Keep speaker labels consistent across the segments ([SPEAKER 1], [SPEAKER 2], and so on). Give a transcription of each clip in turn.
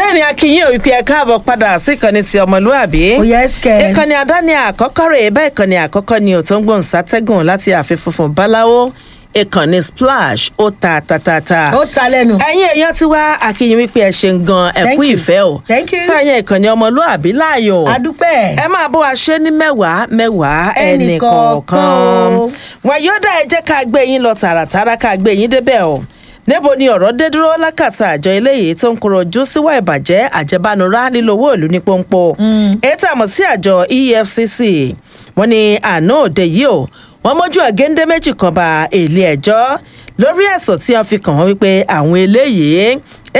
[SPEAKER 1] bẹ́ẹ̀ ni akínyìn ò wípé ẹ káàbọ̀ padà sí ìkànnì ti ọmọlúàbí.
[SPEAKER 2] ó yẹ ẹsìkẹ.
[SPEAKER 1] ìkànnì àdáni àkọ́kọ́ rẹ̀ bẹ́ẹ̀ ìkànnì àkọ́kọ́ ni ò tó ń gbóhùn sátẹ́gùn láti ààfin funfun báláwo ìkànnì splash ó ta tatata.
[SPEAKER 2] ó ta lẹ́nu.
[SPEAKER 1] ẹ̀yin èèyàn ti wá akínyìn wípé ẹ ṣe ń gan ẹ̀kú
[SPEAKER 2] Thank you.
[SPEAKER 1] ìfẹ́ o.
[SPEAKER 2] Thank you.
[SPEAKER 1] sáyẹn ìkànnì ọmọlúàbí láàyò.
[SPEAKER 2] adúpẹ́.
[SPEAKER 1] ẹ máa bó wa ṣe ní mẹ́wàá mẹ́wàá ẹnì
[SPEAKER 2] Ẹnì
[SPEAKER 1] kọ̀ọ̀kan.
[SPEAKER 2] kọ̀ọ̀kan o.
[SPEAKER 1] wọn yóò dá ẹ jẹ́ ká gbé yín lọ tààràtàrà ká gbé yín débẹ̀ o níbo ni ọ̀rọ̀ dé dúró lákàtà àjọ eléyìí tó ń kọrọ ojú síwá ìbàjẹ́ àjẹbánurá lílo owó ìlú ní pọ́npọ́ èyí tá a mọ̀ sí àjọ efcc wọn ni àná òde yìí o wọn mójú ọ̀gẹ́ndé méjì kan ba ilé ẹjọ́ lórí ẹ̀sùn tí wọ́n fi kàn wọ́n wípé àwọn eléyìí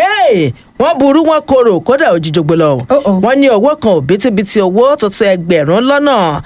[SPEAKER 1] ee wọ́n burú wọn korò kódà òjijogbo lọ
[SPEAKER 2] Uh-oh.
[SPEAKER 1] wọ́n ní owó kan òbítíbitì owó tuntun ẹgbẹ̀rún lọ́nà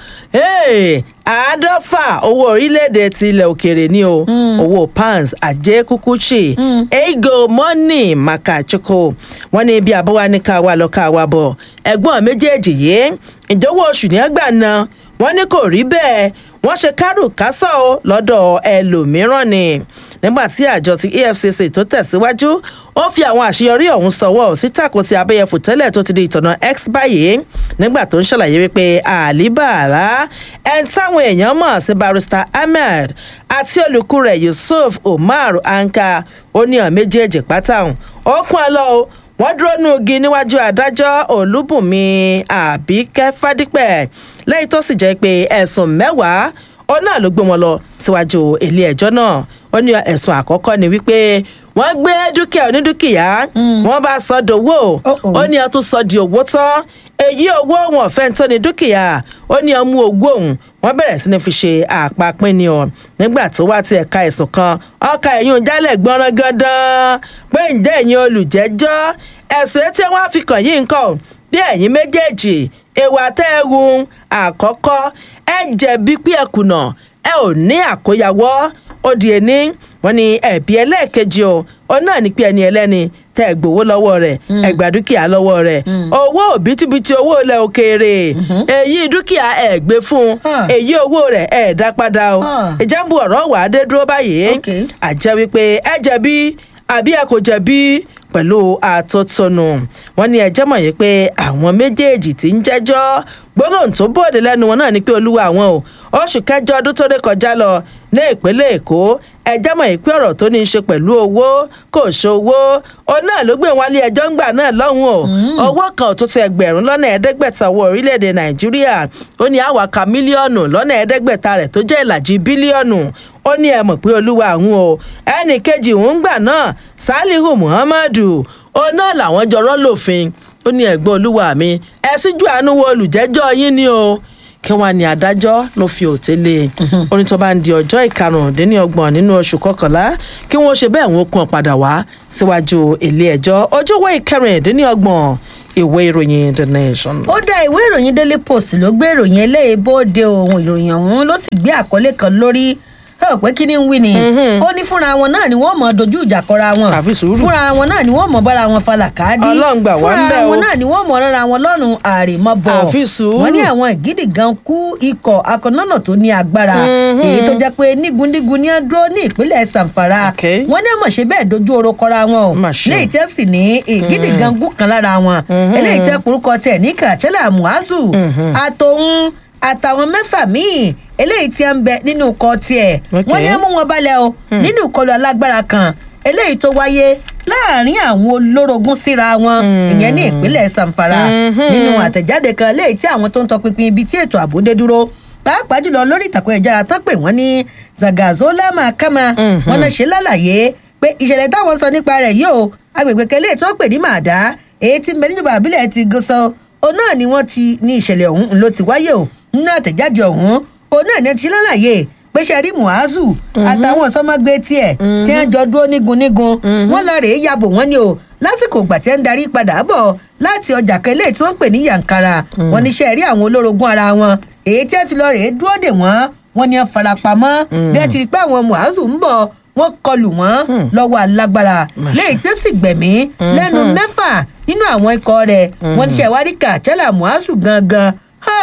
[SPEAKER 1] ee àádọ́fà owó orílẹ̀-èdè ti ilẹ̀ òkèèrè ni o owó pounds ajé kúkúchì ego money makachukwu wọ́n ní ibi àbọ̀wá ní ká wá lọ ká wá bọ̀ ẹ̀gbọ́n méjèèjì yìí ìjọwọ́ oṣù ní ẹgbàá náà wọ́n ní kò rí bẹ́ẹ̀ wọ́n ṣe kárùkásà o lọ́dọ̀ ẹlòmíràn ni nígbà tí àjọ ti efcc tó tẹ̀síwájú ó fi àwọn àṣeyọrí ọ̀hún sọwọ́ sítàkùn ti abẹ́yẹfò tẹ́lẹ̀ tó ti di ìtọ̀nà x báyìí nígbà tó ń ṣàlàyé wípé àlíbàárà ẹni táwọn èèyàn mọ̀ sí barrister ahmed àti olùkú rẹ̀ yusuf umar anka ó ní ọ̀ méjèèjì pátá ó kún ọ lọ o wọ́n dúró nù igi níwájú adájọ́ olúbùnmi àbíkẹ́ fádípẹ̀ lẹ́yìn tó sì jẹ́ pé ẹ̀sùn mẹ́wàá ó náà ló gbé wọn lọ síwájú ilé ẹjọ́ náà ó ní ẹ̀sùn àkọ́kọ́ ni wípé wọ́n gbé dúkìá onídúkìá wọ́n bá sọ dòwò
[SPEAKER 2] Uh-oh.
[SPEAKER 1] ó ní ẹ tún sọ di owó tán èyí owó wọn fẹ́ tó ní dúkìá ó ní ọmú ogún òun wọ́n bẹ̀rẹ̀ sí ni fi ṣe àpapín ni ọ nígbà tó wá ti ẹ̀ka ẹ̀sùn kan ọkà ẹ̀yìn jálẹ̀ gbọ́nrán gandan pé ǹjẹ́ ẹ̀yin olùjẹ́jọ́ ẹ̀sùn etí wọn á fi kàn yín nǹkan bí ẹ̀yin méjèèjì èèwà tẹ́ ẹ hun àkọ́kọ́ ẹ jẹ̀bi pé ẹ kùnà ẹ ò ní àkóyawọ́ ó di ẹni wọn ni ẹ̀bí ẹlẹ́ẹ̀kejì o ó náà ní pé ẹni ẹlẹ́ni tẹ́ ẹ gbowó lọ́wọ́ rẹ̀ ẹ gba dúkìá lọ́wọ́ rẹ̀ owó òbítíbitì owó ilẹ̀ òkèèrè èyí dúkìá ẹ gbé fún un
[SPEAKER 2] Huh.
[SPEAKER 1] èyí owó rẹ̀ ẹ dá padà o
[SPEAKER 2] Huh.
[SPEAKER 1] ìjàmbù ọ̀rọ̀ wà á dé dúró báyìí
[SPEAKER 2] Okay.
[SPEAKER 1] àjẹ́ wípé ẹ jẹ̀bi àbí ẹ kò jẹ̀bi pẹ̀lú àtótónu wọn ní ẹjẹ́ mọ̀ yìí pé àwọn méjèèjì tí ń jẹ́jọ́ gbólóhùn tó bòde lẹ́nu wọn náà ni pé olúwa àwọn o oṣù kẹjọ ọdún tó dé kọjá lọ ní ìpínlẹ̀ èkó ẹjẹ́ mọ̀ yìí pé ọ̀rọ̀ tó ní í ṣe pẹ̀lú owó kò ṣòwò òun náà ló gbé wọn lé ẹjọ́ ńgbà náà lọ́hùn o owó kan ò tó tó ẹgbẹ̀rún lọ́nà ẹ̀ẹ́dẹ́gbẹ̀ta owó orílẹ̀-èdè nàìjíríà ó ní àwàkà mílíọ̀nù lọ́nà ẹ̀ẹ́dẹ́gbẹ̀ta rẹ̀ tó jẹ́ ìlàjì bílíọ̀nù ó ní ẹ mọ̀ pé olúwa àwọn o ẹnì kejì òun gbà náà salihu muhammadu òun náà làwọn jọrọ lòfin ó ní ẹ̀gbọ́n olúwa mi ẹ síjú àánú wo olùjẹ́jọ́ yín ni o kí wọn ní adájọ́ ló fi òtélé ó ní tó bá ń di ọjọ́ ìkarùndínlọ́gbọ̀n nínú oṣù kọkànlá kí wọ́n ṣe bẹ́ẹ̀ wọ́n kún padà wá síwájú ilé ẹjọ́ ọjọ́wọ́ ìkẹrìndínlọ́gbọ̀n ìwé ìròyìn the nation.
[SPEAKER 2] ó dá ìwé ìròyìn daily post ló gbé ìròyìn eléyìí bóde ohun ìròyìn ọ̀hún ló sì gbé àkọlé kan lórí ẹ ò pé kí ni ń wí ni ó ní fúnra wọn náà ni wọn mọ dojú ìjà kọra wọn
[SPEAKER 1] Àfi sùúrù.
[SPEAKER 2] fúnra wọn náà ni wọn mọ bára wọn falà káàdì
[SPEAKER 1] Ọlọ́run gbà wá ń
[SPEAKER 2] fúnra
[SPEAKER 1] bẹ̀ o.
[SPEAKER 2] wọn náà ni wọn mọ rárá wọn lọ́rùn àrèmọbọ
[SPEAKER 1] Àfi sùúrù.
[SPEAKER 2] wọn ní àwọn ìgídì gan kú ikọ̀ akọ̀nọ́nà tó ní agbára èyí tó jẹ́ pé nígundigun ní ẹ dúró ní ìpínlẹ̀ sanfara
[SPEAKER 1] Okay.
[SPEAKER 2] wọn ní àmọ̀ ṣe bẹ́ẹ̀ dojú oró kọra wọn o
[SPEAKER 1] Mà ṣe o.
[SPEAKER 2] léyìí tẹ́ sì ní ìgídì gan gún kan lára wọn eléyìí tẹ́ porúkọ tẹ̀ ní kàchẹ́là muazu àtòun àtàwọn mẹ́fà míì eléyìí tí ń bẹ nínú ikọ̀ tiẹ̀
[SPEAKER 1] Okay.
[SPEAKER 2] wọ́n ní ẹ mú wọn balẹ̀ o nínú ìkọlù alágbára kan eléyìí tó wáyé láàrin àwọn olórogún síra wọn ìyẹn ní ìpínlẹ̀ sanfara nínú àtẹ̀jáde kan eléyìí tí àwọn tó ń tọpinpin ibi tí ètò ààbò dé dúró pàápàá jùlọ lórí ìtàkùn ẹ̀jára tán pé wọ́n ní zagazola mahakama wọ́n náà ṣe lálàyé pé ìṣẹ̀lẹ̀ táwọn sọ nípa rẹ̀ yìí o agbègbè kẹlẹ́ tó pè ní màdá èyí tí ń bẹ níjọba àbílẹ̀ ti gọ́sọ òun náà ni wọ́n ti ní ìṣẹ̀lẹ̀ ọ̀hún ló ti wáyé o nínú àtẹ̀jáde ọ̀hún òun náà ní ti lálàyé pé sẹ́rí muhazu àtàwọn sọmọgbé tiẹ̀ tí wọ́n jọ dúró nígun nígun wọ́n lọ rèé yabò wọ́n ni o lásìkò ìgbà tí wọ́n ń darí padà bọ̀ láti ọjà kẹlẹ́ tí wọ́n ń pè ní yankara wọ́n ní sẹ́rí àwọn olórogún ara wọn èyí tí wọ́n ti lọ rèé dúró dè wọ́n wọ́n ní wọ́n farapamọ́ bí wọ́n ti rí pé àwọn muhazu ń bọ̀ wọ́n kọlù wọ́n lọ́wọ́ alágbára léyìí tí ó sì gbẹ̀mí lẹ́nu mẹ́fà nínú àwọn ikọ̀ rẹ̀ wọ́n ní sẹ́wárí kàchẹ́là muhazu gangan ha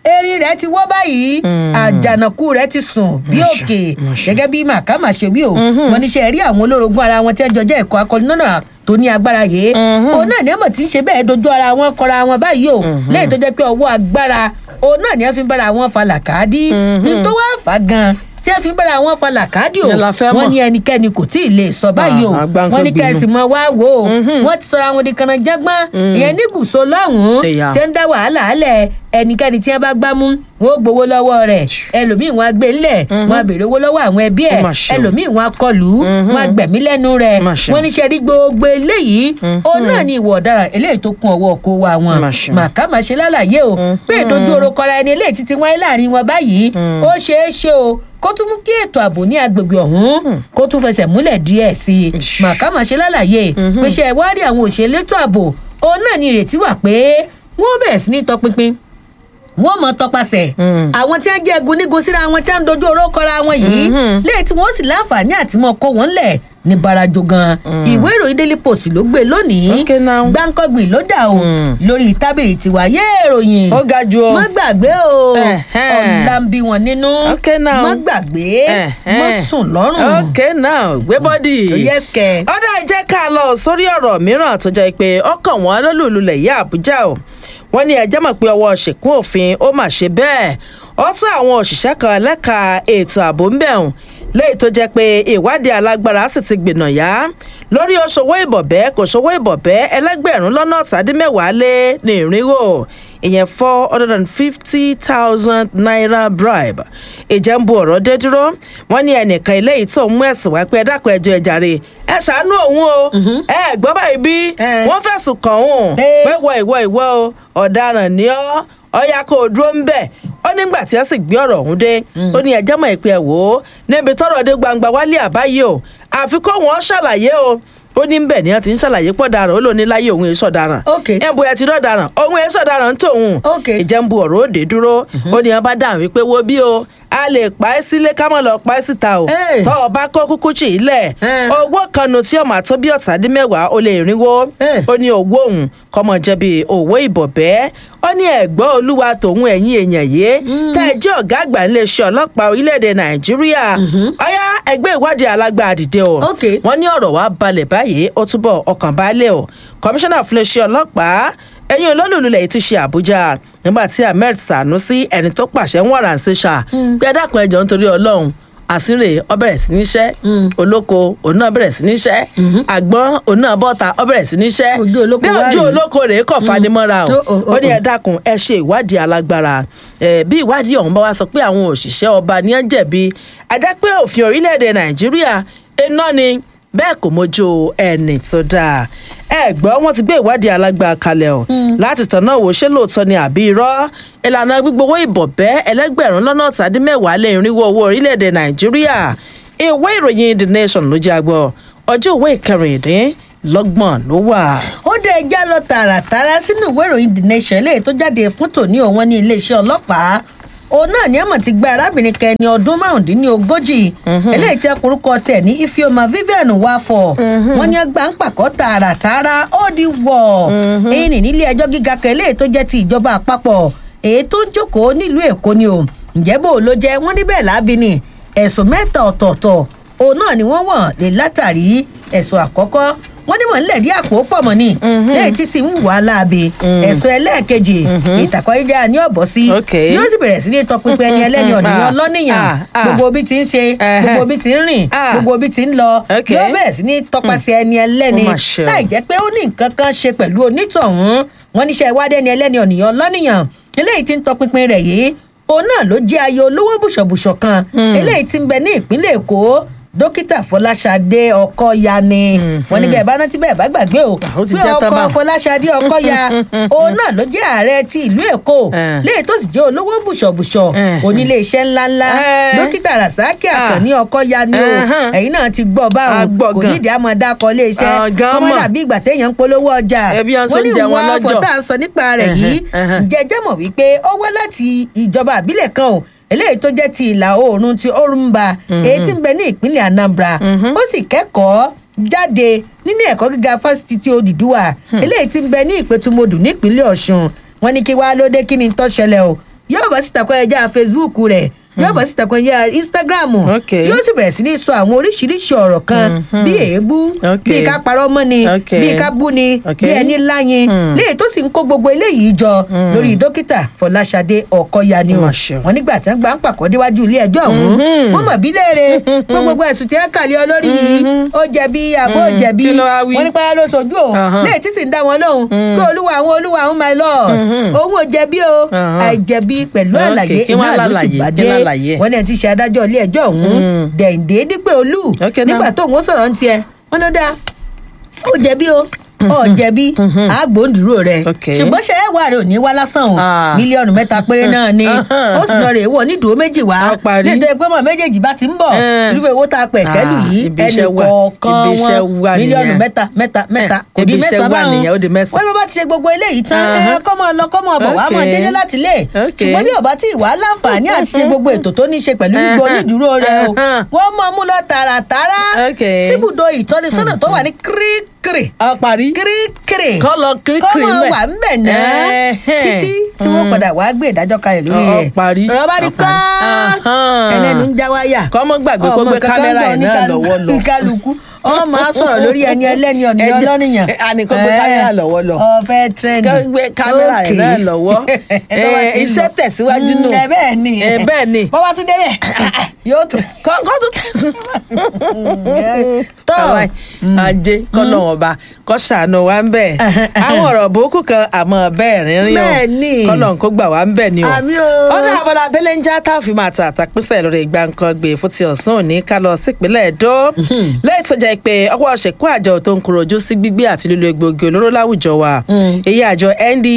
[SPEAKER 2] erin rẹ̀ ti wọ́ báyìí àjànàkú rẹ̀ ti sùn bí
[SPEAKER 1] Masha,
[SPEAKER 2] òkè
[SPEAKER 1] Masha.
[SPEAKER 2] gẹ́gẹ́ bí màkàmà ṣe wí o wọn níṣẹ́ rí àwọn olórogún ara wọn tí wọ́n jọ jẹ́ ẹ̀kọ́ akọni náà tó ní agbára yìí òun náà ní ọmọ tí ń ṣe bẹ́ẹ̀ dojú ara wọn kọra wọn báyìí o lẹ́yìn tó jẹ́ pé ọwọ́ agbára òun náà ní wọ́n fi ń bára wọn fa làkàdí nítorí wọ́n fà gan tí wọ́n fi ń bára wọn fa làkàdí o
[SPEAKER 1] Yẹn la fẹ́
[SPEAKER 2] wọ́n
[SPEAKER 1] mọ̀.
[SPEAKER 2] ní ẹnikẹ́ni kò tí ì lè sọ báyìí o
[SPEAKER 1] Ah, àgbáǹkan
[SPEAKER 2] wọ́n ní
[SPEAKER 1] gbinú.
[SPEAKER 2] kẹ́sì mọ́ wá wò ó wọ́n ti sọra wọn di kànáńjẹ́gbọ́n ìyẹn ní gùsọ lọ́hùn-ún
[SPEAKER 1] Ẹ̀yà.
[SPEAKER 2] tí ń dá wàhálà alẹ̀ ẹnikẹ́ni tí wọ́n bá gbá mú wọn ó gbowó lọ́wọ́ rẹ̀ ẹlòmíì wọn á gbé ńlẹ̀ wọn á béèrè owó lọ́wọ́ àwọn ẹbí ẹ̀
[SPEAKER 1] Ó mà ṣe o.
[SPEAKER 2] ẹlòmíì wọn á kọlù ú wọn á gbẹ̀mí lẹ́nu rẹ̀
[SPEAKER 1] Ó mà ṣe o.
[SPEAKER 2] wọ́n ní ṣe rí gbogbo eléyìí òun náà ní ìwọ ọ̀daràn eléyìí tó kún ọwọ́ kó wa wọn
[SPEAKER 1] Ó mà ṣe o.
[SPEAKER 2] màkàmá ṣe lálàyé o pé ìdojú orokọra ẹni eléyìí títí wáyé láàrin wọn báyìí ó ṣeé ṣe o kó tún mú kí ètò ààbò ní agbègbè ọ̀hún kó tún fẹsẹ̀ múlẹ̀ díẹ̀ sí i
[SPEAKER 1] Ish.
[SPEAKER 2] màkàmá ṣe lálàyé pé ṣe ìwádìí àwọn òṣèlú ètò ààbò òun náà ní ìrètí wà pé wọ́n bẹ̀rẹ̀ sí ní tọpinpin wọ́n mọ tọpasẹ̀
[SPEAKER 1] Mm.
[SPEAKER 2] àwọn tí wọ́n jẹ́ egunnígun síra wọn tí wọ́n ń dojú oró kọra wọn yìí lẹ́yìn tí wọ́n sì láǹfààní àti mọ kó wọn lẹ̀ ní barajo gan ìwé ìròyìn daily post ló gbé lónìí
[SPEAKER 1] Okay now.
[SPEAKER 2] gbáǹkọ́gbìn ló dà o
[SPEAKER 1] Mm.
[SPEAKER 2] lórí tábìlì tiwa yé ìròyìn
[SPEAKER 1] ó ga ju o.
[SPEAKER 2] má gbàgbé o
[SPEAKER 1] Ẹ̀hẹ́n.
[SPEAKER 2] ọ̀la ń bí wọn nínú
[SPEAKER 1] Okay now.
[SPEAKER 2] má gbàgbé
[SPEAKER 1] Ẹ̀hẹ́n.
[SPEAKER 2] má sùn lọ́rùn
[SPEAKER 1] ok now gbé bọ́dì.
[SPEAKER 2] yes kẹ.
[SPEAKER 1] ọ̀dà ìjẹ́ ká lọ sórí ọ̀rọ̀ mìíràn tó jẹ́ pé ọkàn wọn lólùlulẹ̀ yá àbújá o wọ́n ní ẹjẹ́ mọ̀ pé ọwọ́ ṣèkún òfin ó mà ṣe bẹ́ẹ̀ ó tún àwọn òṣìṣẹ́ kan lẹ́ka ètò ààbò ń bẹ̀rùn léyìí tó jẹ́ pé ìwádìí alágbára sì ti gbìnà yá lórí oṣòwò ìbọ̀bẹ́ kò ṣòwò ìbọ̀bẹ́ ẹlẹ́gbẹ̀rún lọ́nà ọ̀tàdínmẹ́wàá lé ní ìrínwó ìyẹn four hundred and fifty thousand naira bribe ìjẹ́ ń bu ọ̀rọ̀ dé dúró wọ́n ní ẹnìkan eléyìí tó ń mú ẹ̀sìn wá pé ẹ dákun ẹjọ́ ẹ jàre ẹ ṣàánú òun o ẹ gbọ́ báyìí bí
[SPEAKER 2] Eh.
[SPEAKER 1] wọ́n fẹ̀sùn kàn òun
[SPEAKER 2] Eh.
[SPEAKER 1] pé wọ ìwọ ìwọ o ọ̀daràn ni ọ́ ọ̀ya kò dúró ń bẹ̀ ó nígbà tí ẹ sì gbé ọ̀rọ̀ ọ̀hún dé ó ní ẹjẹ́ mọ̀ ìpè ẹ̀ wò ó níbi tọ́rọ̀ dé gbangba wálé àbáyé o àfi kó wọn ṣàlàyé o ó ní bẹ́ẹ̀ ni wọ́n ti ń ṣàlàyé pọ̀ daràn ó lò ní láyé òun èso daràn
[SPEAKER 2] Ok.
[SPEAKER 1] ẹ̀ bóyá ti dọ̀daràn òun èso daràn ń tòun
[SPEAKER 2] Ok.
[SPEAKER 1] ìjẹ́ ń bu ọ̀rọ̀ òde dúró ó ní wọn bá dáhùn wípé wo bí o a lè pa ẹ́ sílé ká mọ̀ lọ pa ẹ́ síta o
[SPEAKER 2] Hey.
[SPEAKER 1] tọ́ ọ bá kó kúkú chì í lẹ̀
[SPEAKER 2] Eh.
[SPEAKER 1] owó kanu tí ọmọ àtọ́ bí ọ̀tàdínmẹ́wàá ó lè rínwó
[SPEAKER 2] Eh.
[SPEAKER 1] ó ní owó òun kọ́mọ jẹ̀bi òwò ìbọ̀bẹ́ ó ní ẹ̀gbọ́n olúwa tòun ẹ̀yìn èèyàn yìí tẹ́ ẹ jẹ́ ọ̀gá àgbà ńlẹ̀ṣẹ̀ ọlọ́pàá orílẹ̀-èdè nàìjíríà ọ̀yá ẹgbẹ́ ìwádìí alágbá dìde o
[SPEAKER 2] Ok.
[SPEAKER 1] wọ́n ní ọ̀rọ̀ wa balẹ̀ báyìí ó túbọ̀ ọkàn balẹ̀ o kọmíṣánná fúnléṣẹ́ ọlọ́pàá ẹ̀yìn olólùlulẹ̀ yìí ti ṣe àbújá nígbà tí ahmed sanusi ẹni tó pàṣẹ ń wàrà ń ṣe ṣá bí adákùn ẹjọ́ nítorí ọlọ́run àsìrè ọ bẹ̀rẹ̀ sí níṣẹ́ olóko òun náà bẹ̀rẹ̀ sí níṣẹ́ àgbọn òun náà bọ́ta ọ bẹ̀rẹ̀ sí níṣẹ́
[SPEAKER 2] Ojú olóko
[SPEAKER 1] bí
[SPEAKER 2] wá
[SPEAKER 1] ojú
[SPEAKER 2] rèé.
[SPEAKER 1] olóko rèé kọ̀ fanimọ́ra o
[SPEAKER 2] Ó, ó, ó,
[SPEAKER 1] ó ní
[SPEAKER 2] ó.
[SPEAKER 1] ẹ dákun ẹ ṣe ìwádìí alágbára ẹ bí ìwádìí ọ̀hún bá wá sọ pé àwọn òṣìṣẹ́ ọba ní ẹ jẹ̀bi ajá pé òfin orílẹ̀-èdè nàìjíríà iná ni bẹ́ẹ̀ kò mójú ẹni tó dáa ẹ gbọ́ wọ́n ti gbé ìwádìí alágbára kalẹ̀ o láti tọ̀nà wò ṣé lóòótọ́ ni àbí irọ́ ìlànà gbígbówó ìbọ̀bẹ́ ẹlẹ́gbẹ̀rún lọ́nà ọ̀tàdínmẹ́wàá lé irínwó owó orílẹ̀-èdè nàìjíríà ìwé ìròyìn the nation ló jẹ́ àgbọ̀ ọjọ́ ìwé ìkẹrìndínlọ́gbọ̀n ló wà.
[SPEAKER 2] ó dé ẹjá lọ tààràtàrà sínú ìwé ìròyìn the nation eléyìí tó jáde fún tòní òun ní iléeṣẹ́ ọlọ́pàá òun náà ní àmọ̀ ti gba arábìnrin kan ẹni ọdún márùndínlógójì eléyìí tí ọkùnrúkọ tẹ̀ ní ifeoma vivian wafọ wọn ní ẹgbàá ń pàkọ́ tààràtàrà ó di wọ̀ èyí ní nílé ẹjọ́ gíga kan eléyìí tó jẹ́ ti ìjọba àpapọ̀ èyí tó ń jókòó nílùú èkó ni o ǹjẹ́ bó ló jẹ́ wọ́n níbẹ̀ lábí ni ẹ̀sùn mẹ́ta ọ̀tọ̀ọ̀tọ̀ òun náà ni wọ́n wọ̀n lè látàrí ẹ̀sùn àkọ́kọ́ wọ́n ní wọ́n ń lẹ̀dí àpò pọ̀ mọ́ ni lẹ́yìn tí sì ń wà láabe ẹ̀sùn ẹlẹ́ẹ̀kejì ìtàkọ́yéjà ní ọ̀bọ̀ sí
[SPEAKER 1] Ok.
[SPEAKER 2] yóò sì bẹ̀rẹ̀ sí ní tọpinpin ẹni ẹlẹ́ni ọ̀nìyàn
[SPEAKER 1] Ah,
[SPEAKER 2] lọ́nìyàn
[SPEAKER 1] ah, ah.
[SPEAKER 2] gbogbo bí ti ń ṣe
[SPEAKER 1] Ẹhẹ́.
[SPEAKER 2] gbogbo bí ti ń rìn
[SPEAKER 1] Ah.
[SPEAKER 2] gbogbo bí ti ń lọ
[SPEAKER 1] Ok.
[SPEAKER 2] yóò bẹ̀rẹ̀ sí ní tọpasẹ̀ ẹni ẹlẹ́ni
[SPEAKER 1] Ó mà ṣe o.
[SPEAKER 2] láì jẹ́ pé ó ní nǹkan kan ṣe pẹ̀lú onítọ̀hún wọn níṣẹ́ ìwádìí ẹni ẹlẹ́ni ọ̀nìyàn lọ́nìyàn eléyìí ti ń tọpinpin rẹ̀ yìí òun náà ló jẹ́ ayé olówó bùṣọ̀bùṣọ̀ kan eléyìí ti ń bẹ ní ìpínlẹ̀ èkó dókítà fọláṣadé ọkọya ni wọn ní bẹ́ẹ̀ bá rántí bẹ́ẹ̀ bá gbàgbé o
[SPEAKER 1] Ah, ó ti
[SPEAKER 2] pé
[SPEAKER 1] jẹ́ tán
[SPEAKER 2] ọkọ
[SPEAKER 1] báwọn.
[SPEAKER 2] fọláṣadé ọkọya òun náà ló jẹ́ ààrẹ ti ìlú èkó
[SPEAKER 1] Eh.
[SPEAKER 2] léyìí tó sì jẹ́ olówó bùṣọ̀bùṣọ̀
[SPEAKER 1] Eh.
[SPEAKER 2] onílé iṣẹ́ ńláńlá
[SPEAKER 1] Eh.
[SPEAKER 2] dókítà rasaki
[SPEAKER 1] Ah.
[SPEAKER 2] àkànní ọkọya ni o
[SPEAKER 1] Ẹhán.
[SPEAKER 2] ẹ̀yin náà ti gbọ́
[SPEAKER 1] A
[SPEAKER 2] báwọn
[SPEAKER 1] gbọ́
[SPEAKER 2] kò
[SPEAKER 1] gan.
[SPEAKER 2] nídìí àmọ́ dákọ̀ ilé iṣẹ́
[SPEAKER 1] Ah, gan
[SPEAKER 2] kọ́mọ́
[SPEAKER 1] mọ̀.
[SPEAKER 2] dàbí ìgbà téèyàn ń polówó ọjà
[SPEAKER 1] Ẹbí à ń sọ
[SPEAKER 2] wọ́n ní
[SPEAKER 1] oúnjẹ wọn
[SPEAKER 2] ìwọ̀n
[SPEAKER 1] lọ́jọ́.
[SPEAKER 2] afọ tá à ń sọ nípa rẹ̀ yìí
[SPEAKER 1] Ẹhán, ẹhán.
[SPEAKER 2] jẹjẹ mọ̀ wípé ó wá láti ìjọba àbílẹ̀ kan o eléyìí tó jẹ́ ti ìlà oòrùn ti orumba èyí tí ń bẹ ní ìpínlẹ̀ anambra ó sì kẹ́kọ̀ọ́ jáde nínú ẹ̀kọ́ gíga fásitì ti odùduwà eléyìí tí ń bẹ ní ìpẹ̀tùmọdù nípínlẹ̀ ọ̀ṣun wọn ní kí wàá lóde kí ni tó ṣẹlẹ̀ o yóò bọ́ síta kọ́ ẹja facebook rẹ̀ yóò bọ́ síta kọ́ ẹja instagram
[SPEAKER 1] Ok.
[SPEAKER 2] yóò sì bẹ̀rẹ̀ sí ní sọ àwọn oríṣiríṣi ọ̀rọ̀ kan bí èébú
[SPEAKER 1] Ok.
[SPEAKER 2] bí ká parọ́ mọ́ ni
[SPEAKER 1] Ok.
[SPEAKER 2] bí ká bú ni
[SPEAKER 1] Ok.
[SPEAKER 2] bí ẹni láyin
[SPEAKER 1] Mm.
[SPEAKER 2] léyìí tó sì ń kó gbogbo eléyìí jọ lórí dókítà fọláṣadé ọkọya ni
[SPEAKER 1] Ó
[SPEAKER 2] o
[SPEAKER 1] mà ṣe o.
[SPEAKER 2] wọn nígbà tí wọn gbà ń pàkọ́ déwájú ilé ẹjọ́ ọ̀hún
[SPEAKER 1] Mhm.
[SPEAKER 2] wọn mọ̀ bí léèrè pé gbogbo ẹ̀sùn tí wọn kà lé ọ lórí yìí ó jẹ̀bi àbó
[SPEAKER 1] Mhm.
[SPEAKER 2] jẹ̀bi
[SPEAKER 1] Kí ló wá wí?
[SPEAKER 2] wọn nípa ló sojú o
[SPEAKER 1] Ahan.
[SPEAKER 2] léyìí tí sì ń dá wọn lóhùn pé olúwa àwọn olúwa àwọn my lord
[SPEAKER 1] Mhm.
[SPEAKER 2] òun ò jẹ̀bi o
[SPEAKER 1] Ahan.
[SPEAKER 2] àìjẹ̀bi pẹ̀lú
[SPEAKER 1] Ok,
[SPEAKER 2] àlàyé
[SPEAKER 1] kí wọ́n
[SPEAKER 2] iná ló sì
[SPEAKER 1] lálàyé,
[SPEAKER 2] bá
[SPEAKER 1] kí
[SPEAKER 2] dé
[SPEAKER 1] lálàyé?
[SPEAKER 2] wọn ní ẹ ti ṣe adájọ́ ilé ẹjọ́ ọ̀hún
[SPEAKER 1] Mm.
[SPEAKER 2] dẹ̀ǹdé dípẹ́ olú
[SPEAKER 1] Ok, now.
[SPEAKER 2] nígbà tóun ó sọ̀rọ̀ ń tiẹ̀ wọn ló dáa ó jẹ̀bi o ó jẹ̀bi àgbòǹdúró rẹ̀
[SPEAKER 1] Ok.
[SPEAKER 2] ṣùgbọ́n ṣe é wà rẹ̀ ò ní wá lásán o
[SPEAKER 1] Ah.
[SPEAKER 2] mílíọ̀nù mẹ́ta péré náà ni
[SPEAKER 1] Ahan.
[SPEAKER 2] ó sì lọ rè é wọ̀ nídùú méjì wá
[SPEAKER 1] A parí.
[SPEAKER 2] nítorí pé mọ̀ méjèèjì bá ti ń bọ̀
[SPEAKER 1] Eh.
[SPEAKER 2] irúfẹ́ owó tá a pẹ̀ kẹ́lù
[SPEAKER 1] Ah,
[SPEAKER 2] yìí
[SPEAKER 1] ibi
[SPEAKER 2] ẹnì
[SPEAKER 1] iṣẹ́ wà.
[SPEAKER 2] kọ̀ọ̀kan
[SPEAKER 1] Ibi iṣẹ́
[SPEAKER 2] wọn
[SPEAKER 1] wà
[SPEAKER 2] mílíọ̀nù
[SPEAKER 1] nìyẹn.
[SPEAKER 2] mẹ́ta mẹ́ta mẹ́ta kò
[SPEAKER 1] ibi
[SPEAKER 2] di
[SPEAKER 1] iṣẹ́
[SPEAKER 2] mẹ́sàn-án
[SPEAKER 1] wà
[SPEAKER 2] báwọn
[SPEAKER 1] nìyẹn, ó di mẹ́sàn-án.
[SPEAKER 2] wọ́n ní bó bá ti ṣe gbogbo eléyìí tán ẹ
[SPEAKER 1] Ahan.
[SPEAKER 2] kọ́ mọ́ lọ kọ́ mọ́ bọ̀ wá mọ́
[SPEAKER 1] Ok.
[SPEAKER 2] délé láti lé
[SPEAKER 1] Ok.
[SPEAKER 2] ṣùgbọ́n bí ọba tí ìwà láǹfààní àti ṣe gbogbo ètò tó ní í ṣe pẹ̀lú gbogbo
[SPEAKER 1] Ahan.
[SPEAKER 2] onídùúró rẹ o
[SPEAKER 1] Ahan.
[SPEAKER 2] wọ́n mọ̀ mú lọ tààràtàrà
[SPEAKER 1] Ok.
[SPEAKER 2] síbùdó ìtọ́nisọ́nà tó wà ní kíríkírì
[SPEAKER 1] a parí
[SPEAKER 2] kíríkírì
[SPEAKER 1] kọ́ lọ kíríkírì
[SPEAKER 2] kọ́mọ
[SPEAKER 1] mẹ́.
[SPEAKER 2] wà ń bẹ̀ náà
[SPEAKER 1] Ẹ̀hẹ́n.
[SPEAKER 2] títí tí wọ́n padà wá gbé ìdájọ́ kalẹ̀ lórí
[SPEAKER 1] Ọ
[SPEAKER 2] rẹ̀
[SPEAKER 1] parí.
[SPEAKER 2] rọ́bà ní
[SPEAKER 1] Ọ parí.
[SPEAKER 2] kọ́ọ̀tù
[SPEAKER 1] Ahán.
[SPEAKER 2] ẹlẹ́nu ń já wáyà
[SPEAKER 1] Kọ́mọ gbàgbé kó
[SPEAKER 2] Ọmọ
[SPEAKER 1] gbé
[SPEAKER 2] kankan
[SPEAKER 1] kámẹ́rà
[SPEAKER 2] ń
[SPEAKER 1] ẹ̀
[SPEAKER 2] bọ̀
[SPEAKER 1] náà
[SPEAKER 2] ní
[SPEAKER 1] lọ́wọ́ lọ.
[SPEAKER 2] kálukú ọ máa sọ̀rọ̀ lórí ẹni ẹlẹ́ni ọ̀nà
[SPEAKER 1] Ẹ jẹ́-
[SPEAKER 2] ọlọ́nìyàn
[SPEAKER 1] ẹ, àní kó gbé kámẹ́rà lọ́wọ́ lọ.
[SPEAKER 2] ọ̀fẹ́ tírẹ́nì
[SPEAKER 1] Kó gbé kámẹ́rà ẹ̀ náà lọ́wọ́. Ẹ, iṣẹ́ tẹ̀síwájú nù.
[SPEAKER 2] ẹ bẹ́ẹ̀ ni
[SPEAKER 1] Ẹ, bẹ́ẹ̀ ni.
[SPEAKER 2] bọ́bá tún délẹ̀ yóò tún
[SPEAKER 1] kọ́ kọ́ tó tẹ̀.
[SPEAKER 2] tọ́
[SPEAKER 1] Àwa ajé kọ́nà ọba kọ́ ṣàánú wa ń bẹ̀. àwọn ọ̀rọ̀ burúkú kan àmọ́ bẹ́ẹ̀ rínrín o
[SPEAKER 2] Bẹ́ẹ̀ ni.
[SPEAKER 1] kọ́nà kó gbà wá ń bẹ̀ ni o.
[SPEAKER 2] Àmín o.
[SPEAKER 1] ọ̀nà abala abẹ́lẹ̀ ń já tá a fi máa ta àtàpínsẹ̀ lórí ìgbà nǹkan gbé fún ti ọ̀sán òní ká lọ sípínlẹ̀ Ẹdó. lẹ́yìn tó jẹ́ pé ọwọ́ ṣẹ̀kú àjọ tó ń kúrò ojú sí gbígbé àti lílo egbògi olóró láwùjọ wa. èyí àjọ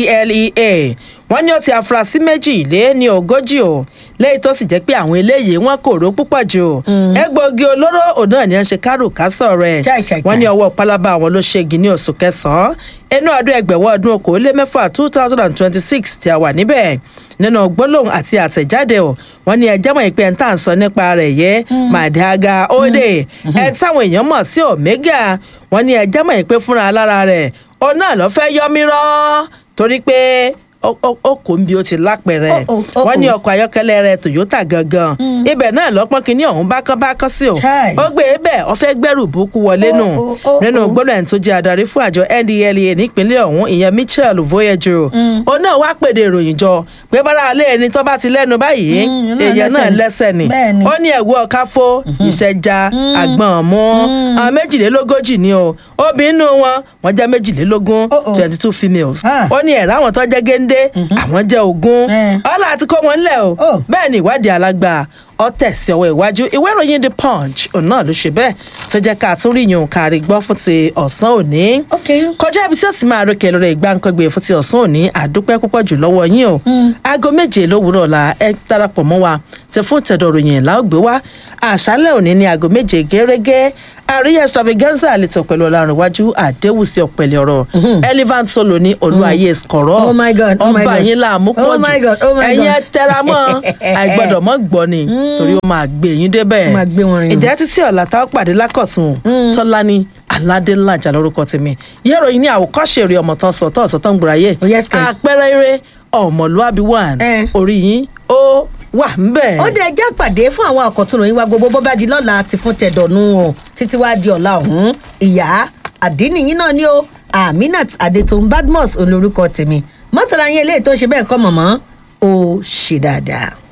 [SPEAKER 1] NDLEA wọ́n ní ó ti afurasí méjì lé ní ogójì o lẹ́yìn tó sì jẹ́ pé àwọn eléyìí wọ́n kò ró púpọ̀ jù egbògi olóró òun náà ni wọ́n ṣe kárùkásọ̀ rẹ̀
[SPEAKER 2] Chai, chai,
[SPEAKER 1] wọ́n
[SPEAKER 2] chai.
[SPEAKER 1] ní ọwọ́ pálábá àwọn ló ṣẹ́gi ní oṣù kẹsàn-án inú ọdún ẹgbẹ̀wọ́ ọdún okòólémẹ́fà two thousand and twenty-six tí a wà níbẹ̀ nínú gbólóhùn àti àtẹ̀jáde o wọ́n ní ẹjẹ́ mọ̀ ìpẹ́ tá à ń sọ nípa rẹ̀ yẹ màdàgà òde ẹ táwọn èèyàn mọ̀ sí omega wọ́n ní ẹjẹ́ mọ̀ ìpẹ́ fúnra lára rẹ̀ ọ náà lọ́ fẹ́ yọ mí rọ́ torí pé ó- ó ó kò ń bí ó ti lápẹ̀rẹ̀
[SPEAKER 2] Oh, oh, oh,
[SPEAKER 1] wọ́n ní
[SPEAKER 2] oh.
[SPEAKER 1] ọkọ̀ ayọ́kẹ́lẹ́ rẹ̀ Toyota gangan ibẹ̀ náà lọ́pọ́n kínní ọ̀hún bákánbákán sí o
[SPEAKER 2] Chai.
[SPEAKER 1] ó gbé e bẹ́ẹ̀ ó fẹ́ gbẹ́rù búkú wọlé nù
[SPEAKER 2] Oh, oh, oh,
[SPEAKER 1] nínú
[SPEAKER 2] oh.
[SPEAKER 1] gbọ́dọ̀ ẹni tó jẹ́ adarí fún àjọ NDLEA nípínlẹ̀ ọ̀hún ìyẹn Michel Voyager òun náà wá pèdè ìròyìn jọ pé bára alẹ́ ẹni tó bá ti lẹ́nu báyìí
[SPEAKER 2] Mm,
[SPEAKER 1] èèyàn náà
[SPEAKER 2] lẹ́sẹ̀
[SPEAKER 1] lẹ́sẹ̀ ni
[SPEAKER 2] ni. Bẹ́ẹ̀ ni.
[SPEAKER 1] ó ní ẹ̀wù ọ̀káfó ìṣẹ̀já àgbọ̀n mú àwọn méjìlélógójì ni o obìnrin nù wọn wọ́n jẹ́ méjìlélógún
[SPEAKER 2] Oh, oh.
[SPEAKER 1] twenty two females
[SPEAKER 2] Ah.
[SPEAKER 1] ó ní ẹ̀rọ àwọn tó jẹ́ géńdé àwọn jẹ́ ogún
[SPEAKER 2] Eh.
[SPEAKER 1] ọ̀là àti kó wọn lẹ̀ o
[SPEAKER 2] Oh.
[SPEAKER 1] bẹ́ẹ̀ ni ìwádìí alágbà ọ tẹ̀sí ọwọ́ iwájú ìwé ìròyìn the punch òun náà ló ṣe bẹ́ẹ̀ tó jẹ́ ká tún rí yun kárí gbọ́ fún ti ọ̀sán òní.
[SPEAKER 2] ok
[SPEAKER 1] kọjá ibi tí ó sì máa rókè lórí ìgbàǹkangbè fún ti ọ̀sán òní àdúpẹ́ púpọ̀ jù lọ́wọ́ yín o. aago méje lówùúrọ̀ la ẹ darapọ̀ mọ́ wa ti fún tẹ̀dọ̀ ròyìn láògbé wa àṣálẹ̀ òní ní aago méje gẹ́rẹ́gẹ́ àríyá extravaganza àletò pẹ̀lú ọ̀làrúnwájú àdéhùsí ọ̀pẹ̀lẹ̀ ọ̀rọ̀ elephant solo ní olúwayé skọ̀rọ̀
[SPEAKER 2] Oh my God, oh my
[SPEAKER 1] ọba
[SPEAKER 2] God.
[SPEAKER 1] yín láàmú pọ̀
[SPEAKER 2] Oh my God, oh my
[SPEAKER 1] ẹ̀yin ẹ
[SPEAKER 2] God.
[SPEAKER 1] tẹra mọ́ àìgbọ́dọ̀ mọ́ gbọ́ ni torí ó máa gbé yín débẹ̀
[SPEAKER 2] Ó máa gbé wọn rìn.
[SPEAKER 1] ìjẹ́ títí ọ̀la tá ó pàdé lákọ̀tún tọ́lání aládélájà lórúkọ tèmi yẹ́rọ yìí ní àwòkọ́ṣe eré ọmọ tán sọ̀tọ̀ ọ̀sọ̀tọ̀ ń gbòòráyè
[SPEAKER 2] Oh, yes, kẹ̀.
[SPEAKER 1] àpẹẹrẹ eré ọmọlúàbí one
[SPEAKER 2] Eh.
[SPEAKER 1] orí yín ó wà ń bẹ̀.
[SPEAKER 2] ó dé ẹjẹ́ pàdé fún àwọn àkọ́tún ròyìn wa gbogbo bó bá di lọ́la ti fún tẹ̀dọ̀nù o títí wá di ọ̀la ọ̀hún ìyá àdínìyín náà ni ó aminat adetun badmus olórúkọ tèmi mọ́tàlá yẹn eléyìí tó ṣe bẹ́ẹ̀ kọ́ mọ̀mọ́ ó ṣe dáadáa.